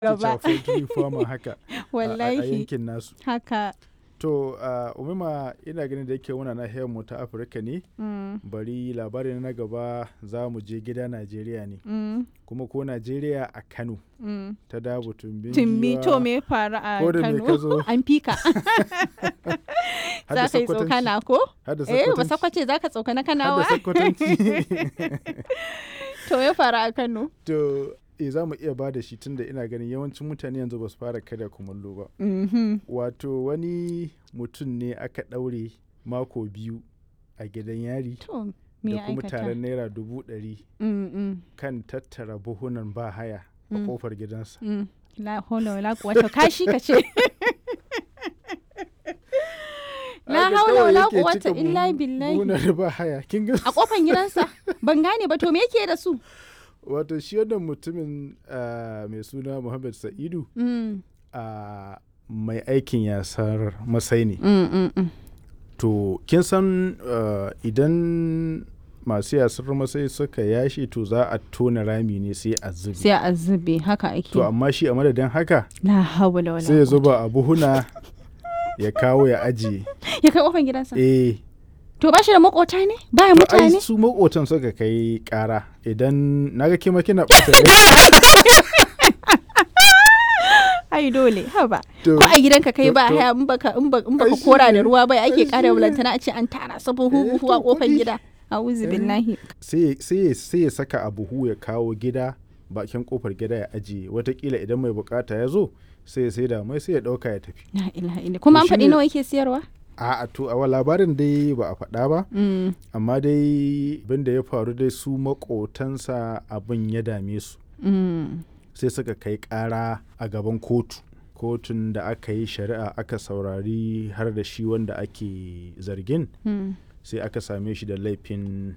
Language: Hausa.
gaba poultry farmer haka a- a a wallahi yankin nasu haka to uh, umima ina ganin da yake muna nahiyar mu ta afirka ne mm, bari labarin na gaba za mu je gida najeriya ne mm, kuma ko najeriya a kano mm. ta dabu tumbin Timmi giwa, to me ya faru a ko da me ka Kano zo an fika har da za ka yi Sokotanci, tsokana ko har da eh ba Sokotanci, sakwace za ka tsokana har da kanawa Sokotanci. to ya faru a Kano to e za mu iya ba da shi tunda ina ganin yawancin mutane yanzu ba su fara karya kumallo ba Mhm. wato wani mutum ne aka ɗaure mako biyu a gidan yari to me da ya kuma aikata taron naira dubu ɗari Mm, mm, kan tattara buhunan ba haya a Mm. kofar gidansa mm. la haula wala quwwata kashi ka ce la Haka haula kawai wala yake quwwata cika illa buhu- billahi buhunan ba haya kin ga a kofan gidansa ban gane ba to me yake da su wato shi wannan mutumin ah, mai suna Muhammad Sa'idu Mm, a mai aikin yasar masai ne mm, mm, mm. to kin san uh, idan masu yasar masai suka yashi to za a tona rami ne sai a zubi sai a zube haka ake to amma shi a madadin haka la haula wala sai ya quwwata. zuba a buhuna ya kawo ya ajiye ya kai kofan gidansa eh to ba shi da makota ne baya to ai mutane su makotan suka kai kara idan naga kima kina ɓata rai ai dole haba to ko a gidanka kai to- ba to- haya in baka in ba- in baka Ai shi kora da ne, ruwa ba ai ake shi kara ne. bulantana a ce an tara sabon Eh, huhu a to kofar kuɗi. gida a'udhu Eh. billahi sai sai sai ya saka a buhu ya kawo gida bakin kofar gida ya ajiye watakila idan mai bukata ya zo sai ya saida mai sai ya dauka ya tafi la ilaha illa kuma an shi faɗi ne- nawa yake siyarwa a to a labarin dai ba a faɗa ba Mm, amma dai abin da ya faru dai su makotansa abin ya dame su mm, sai suka kai ƙara a gaban kotu kotun da aka yi shari'a aka saurari har da shi wanda ake zargin mm. sai aka same shi da laifin